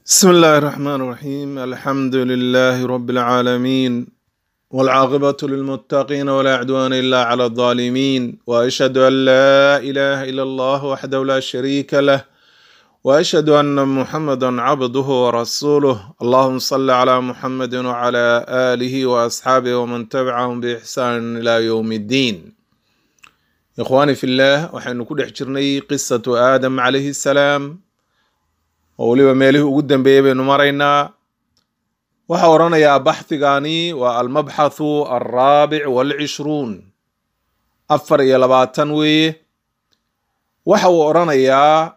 بسم الله الرحمن الرحيم الحمد لله رب العالمين والعاقبة للمتقين ولا عدوان إلا على الظالمين وأشهد أن لا إله إلا الله وحده لا شريك له وأشهد أن محمدا عبده ورسوله اللهم صل على محمد وعلى آله وأصحابه ومن تبعهم بإحسان إلى يوم الدين إخواني في الله وحين كل حجرني قصة آدم عليه السلام oo weliba meelihii ugu dambeeyey baynu maraynaa waxaa odhanayaa baxhigani waa almabxathu alraabic walcishruun afar iyo labaatan weeye waxa uu odhanayaa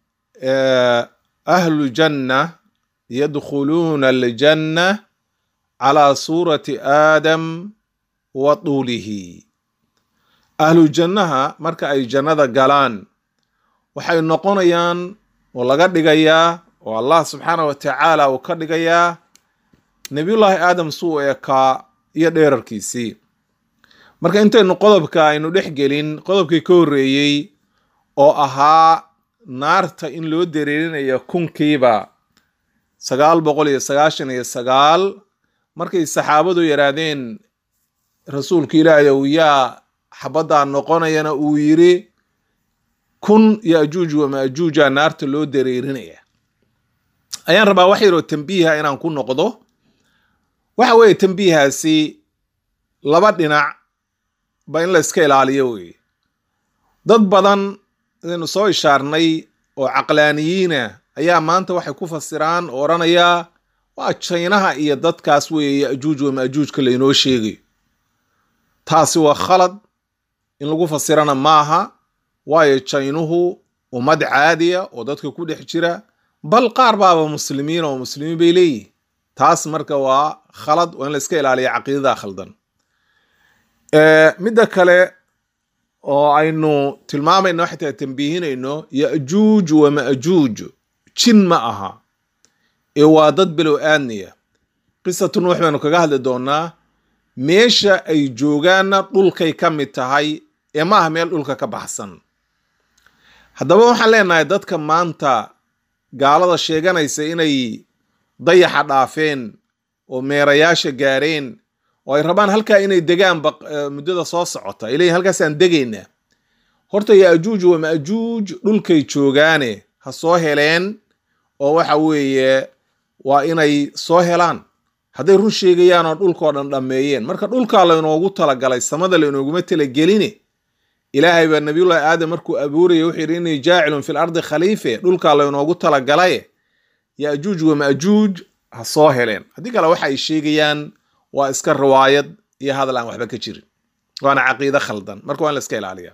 ahlu janna yadkhuluuna aljanna calaa suurati aadam wa tuulihi ahlu jannaha marka ay jannada galaan waxay noqonayaan oo laga dhigayaa oo allah subxaanah wa tacaala uu ka dhigayaa nebiyullaahi aadam suu ekaa iyo dheerarkiisii marka intaynu qodobka aynu dhex gelin qodobkii ka horreeyey oo ahaa naarta in loo dareerinayo kunkiiba sagaal boqol iyo sagaashan iyo sagaal markay saxaabadu yidhaahdeen rasuulka ilaahay ow yaa xabaddaa noqonayana uu yidhi kun yajuuj wamaajuuja naarta loo dareerinaya ayaan rabaa wax yaroo tambiiha inaan ku noqdo waxa weeye tambiihaasi laba dhinac ba in la iska ilaaliyo weye dad badan idaynu soo ishaarnay oo caqlaaniyiina ayaa maanta waxay ku fasiraan oo odhanayaa waa jaynaha iyo dadkaas weeye yajuuj wamaajuujka laynoo sheegayo taasi waa khalad in lagu fasirana maaha waayo jaynuhu ummad caadiya oo dadka ku dhex jira bal qaar baaba muslimiin oo muslimiin bay leeyihin taas marka waa khalad waa in la iska ilaaliya caqiidada khaldan midda kale oo aynu tilmaamayno xitaa tambiihinayno yajuuj wamaajuuj jin ma aha ee waa dad below aadniya qisatu nuux baynu kaga hadli doonaa meesha ay joogaanna dhulkay ka mid tahay ee ma aha meel dhulka ka baxsan haddaba waxaan leenahay dadka maanta gaalada sheeganaysa inay dayaxa dhaafeen oo meerayaasha gaareen oo ay rabaan halkaa inay degaan muddada soo socota ilay halkaasaan degaynaa horta yaajuuj wamaajuuj dhulkay joogaane ha soo heleen oo waxa weeye waa inay soo helaan hadday run sheegayaan oo dhulkao dhan dhammeeyeen marka dhulkaa laynoogu talagalay samada laynooguma talageline ilaahay baa nabiyullahi aadam markuu abuuraya wuxuu yidhi innii jaacilun fil ardi khaliife dhulkaa laynoogu talagalaye yaajuuj wamaajuuj ha soo heleen haddii kale waxa ay sheegayaan waa iska riwaayad iyo hadal aan waxba ka jirin waana caqiide khaldan marka waa in la iska ilaaliya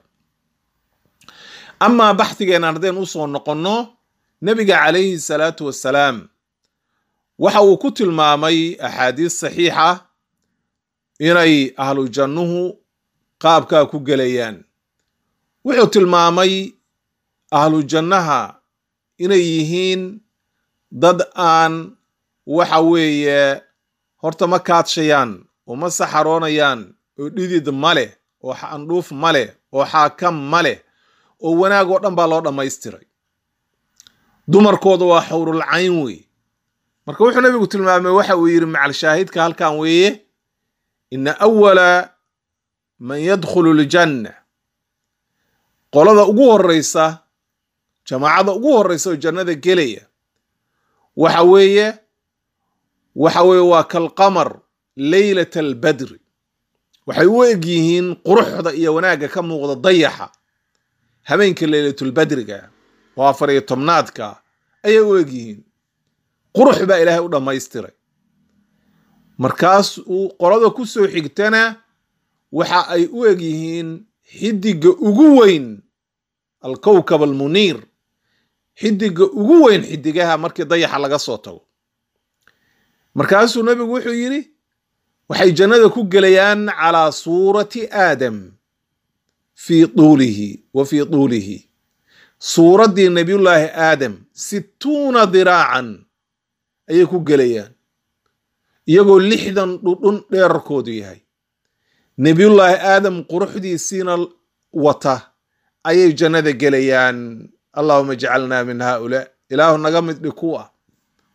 amaa baxhigeena haddeen usoo noqonno nebiga calayhi salaatu wassalaam waxa uu ku tilmaamay axaadiis saxiixa inay ahlu jannuhu qaabkaa ku gelayaan wuxuu tilmaamay ahlu jannaha inay yihiin dad aan waxa weeye horta ma kaadshayaan oo ma saxaroonayaan oo dhidid ma leh oo andhuuf ma leh oo xaakam ma leh oo wanaag oo dhan baa loo dhammaystiray dumarkooda waa xawrul cayn wey marka wuxuu nabigu tilmaamay waxa uu yidhi macal shaahidka halkan weeye ina awala man yadkhulu ljanna qolada ugu horeysa jamaacada ugu horeysa oo jannada gelaya waxa weeye waxa weeye waa kalqamar leylat albadri waxay u eg yihiin quruxda iyo wanaagga ka muuqda dayaxa habeenka leylatulbadriga oo afar iyo tobnaadka ayay u eg yihiin qurux baa ilaahay u dhammaystiray markaas uu qolada ku soo xigtana waxa ay u eg yihiin xidiga ugu weyn alkowkab almuniir xidiga ugu weyn xidigaha markii dayaxa laga soo tago markaasuu nebigu wuxuu yidhi waxay jannada ku gelayaan calaa suurati aadam fii tuulihi wa fii tuulihi suuraddii nebiyullaahi aadam sittuuna diraacan ayay ku gelayaan iyagoo lixdan dhudhun dheerarkoodu yahay nebiyullaahi aadam quruxdiisiina wata ayay jannada gelayaan allahuma jcalna min haulaa ilaahu naga mid dhig kuwa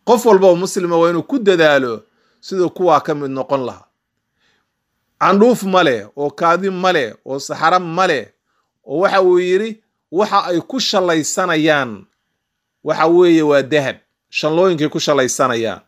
qof walba oo muslima waa inuu ku dadaalo siduu kuwaa ka mid noqon lahaa candhuuf ma leh oo kaadi ma leh oo saxaro ma leh oo waxa uu yidhi waxa ay ku shallaysanayaan waxa weeye waa dahab shanlooyinkay ku shallaysanayaan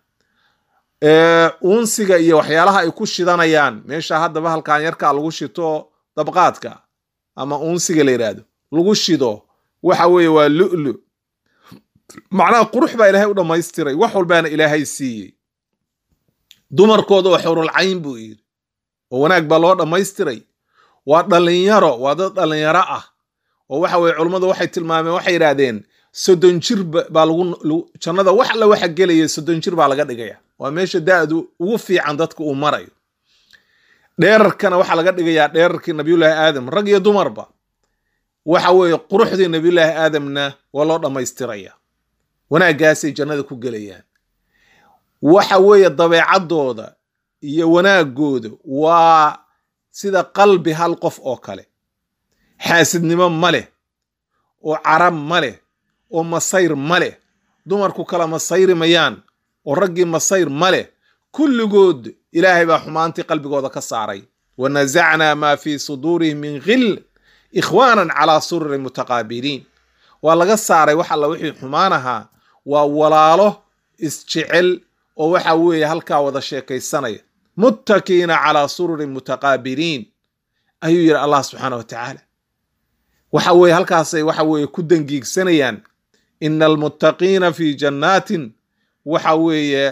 uunsiga iyo waxyaalaha ay ku shidanayaan meesha haddaba halkan yarkaa lagu shito dabqaadka ama uunsiga la yidhaahdo lagu shido waxa weeye waa lu'lu macnaha qurux baa ilaahay u dhammaystiray wax walbaana ilaahay siiyey dumarkooda oo xurulcayn buu yidhi oo wanaag baa loo dhammaystiray waa dhallinyaro waa dad dhallinyaro ah oo waxa weye culummadu waxay tilmaameen waxay yidhaahdeen soddon jir baa lagu jannada wax alla waxa gelaya soddon jir baa laga dhigaya waa meesha da-du ugu fiican dadka uu marayo dheerarkana waxaa laga dhigayaa dheerarkii nabiyullaahi aadam rag iyo dumarba waxa weeye quruxdii nabiyullaahi aadamna waa loo dhammaystiraya wanaaggaasay jannada ku gelayaan waxa weeye dabeecaddooda iyo wanaagooda waa sida qalbi hal qof oo kale xaasidnimo ma leh oo carab ma leh oo masayr ma leh dumarku kala masayri mayaan oo raggii masayr ma leh kulligood ilaahay baa xumaantii qalbigooda ka saaray wa nasacnaa maa fii suduurihim min khil ikhwaanan calaa sururin mutaqaabiliin waa laga saaray wax alla wixii xumaan ahaa waa walaalo isjecel oo waxa weeye halkaa wada sheekaysanaya muttakiina calaa sururin mutaqaabiliin ayuu yidhi allah subxaana wa tacaala waxa weeye halkaasay waxa weeye ku dangiigsanayaan ina almuttaqiina fi jannaatin waxa weeye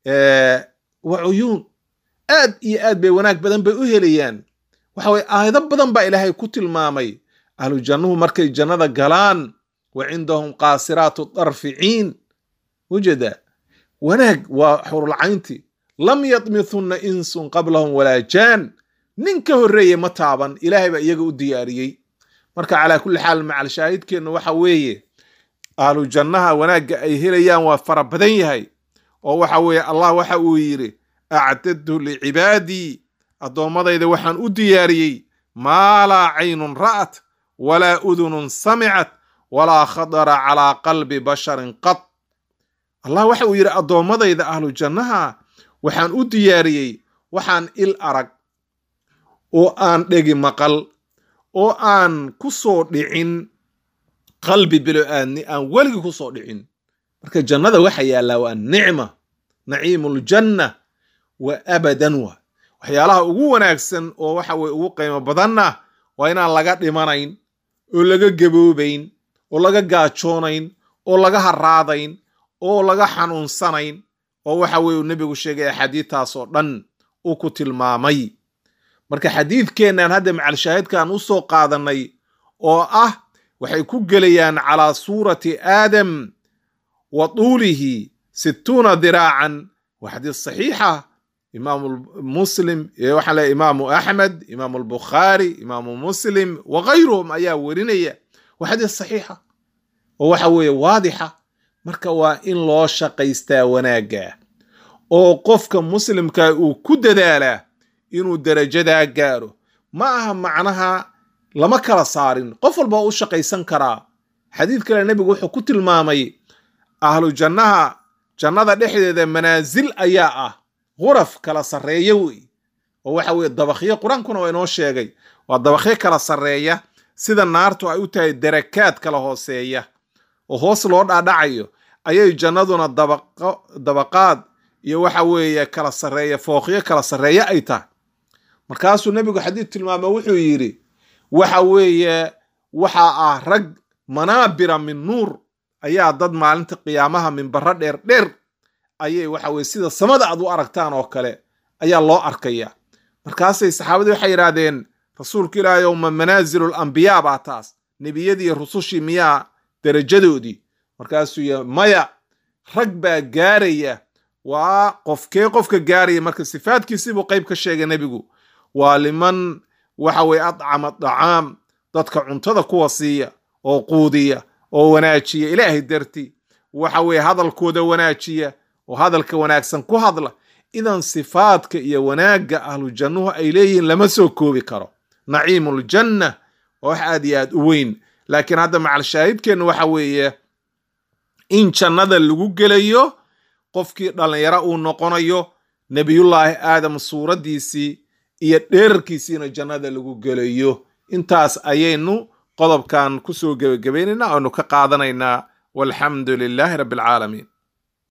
wa cuyuun aad iyo aad bay wanaag badan bay u helayaan waxa weye aayado badan baa ilaahay ku tilmaamay ahlu jannuhu markay jannada galaan wa cindahum qaasiraatu darficiin wujada wanaag waa xurulcaynti lam yadmithunna insun qablahum walaa jaan nin ka horreeye ma taaban ilaahay baa iyaga u diyaariyey marka calaa kulli xaal macal shaahidkeennu waxa weeye ahlu jannaha wanaagga ay helayaan waa fara badan yahay oo waxa weeye allah waxa uu yidhi acdadtu licibaadii addoommadayda waxaan u diyaariyey maa laa caynun ra'at walaa udunun samicat walaa khadara calaa qalbi basharin qad allah waxa uu yidhi addoommadayda ahlu jannaha waxaan u diyaariyey waxaan il arag oo aan dhegi maqal oo aan ku soo dhicin qalbi bilo-aadni aan weligii ku soo dhicin marka jannada waxa yaallaa waa nicma naciimuljanna wa abadan wa waxyaalaha ugu wanaagsan oo waxa weye ugu qiimo badanna waa inaan laga dhimanayn oo laga gaboobayn oo laga gaajoonayn oo laga haraadayn oo laga xanuunsanayn oo waxa weye uu nebigu sheegay axaadiidtaas oo dhan uu ku tilmaamay marka xadiidkeennan hadda macalshaahidkaan u soo qaadanay oo ah waxay ku gelayaan calaa suurati aadam wa tuulihi sittuuna diraacan waa xadiis saxiixa imaamu muslim waxaa le imaamu axmed imaamu albukhaari imaamu muslim wa gayruhum ayaa werinaya waa xadiis saxiixa oo waxa weeye waadixa marka waa in loo shaqaystaa wanaagga oo qofka muslimka uu ku dadaalaa inuu darajadaa gaaro ma aha macnaha lama kala saarin qof walba u shaqaysan karaa xadiid kale nebigu wuxuu ku tilmaamay ahlu jannaha jannada dhexdeeda manaasil ayaa ah ghuraf kala sarreeya wey oo waxa weye dabakyo qur-aankuna waa inoo sheegay waa dabakyo kala sarreeya sida naartu ay u tahay darakaad kala hooseeya oo hoos loo dhaadhacayo ayay jannaduna dabaqaad iyo waxa weeye kala sarreeya fooqyo kala sarreeya ay tahay markaasuu nebigu xadiid tilmaamo wuxuu yidhi waxa weeye waxaa ah rag manaabira min nuur ayaa dad maalinta qiyaamaha minbaro dheer dheer ayay waxa weye sida samada aad u aragtaan oo kale ayaa loo arkaya markaasay saxaabadii waxay yidhaahdeen rasuulka ilaahay ma manaazilu lambiyaa baa taas nebiyadii rusushii miyaa darajadoodii markaasuu y maya rag baa gaaraya waa qofkee qofka gaaraya marka sifaadkiisibuu qayb ka sheegay nebigu waa liman waxa weye adcama dacaam dadka cuntada kuwa siiya oo quudiya oo wanaajiya ilaahay darti waxa weye hadalkooda wanaajiya oo hadalka wanaagsan ku hadla idan sifaadka iyo wanaagga ahlu jannuhu ay leeyihiin lama soo koobi karo naciimuljanna waa wax aad iyo aad u weyn laakiin hadda macal shaahidkeennu waxa weeye in jannada lagu gelayo qofkii dhallinyaro uu noqonayo nebiyullaahi aadam suuraddiisii iyo dheerarkiisiina jannada lagu gelayo intaas ayaynu qodobkan kusoo gebagabaynaynaa oonu ka qaadanaynaa walxamdu lilaahi rabbi alcaalamiin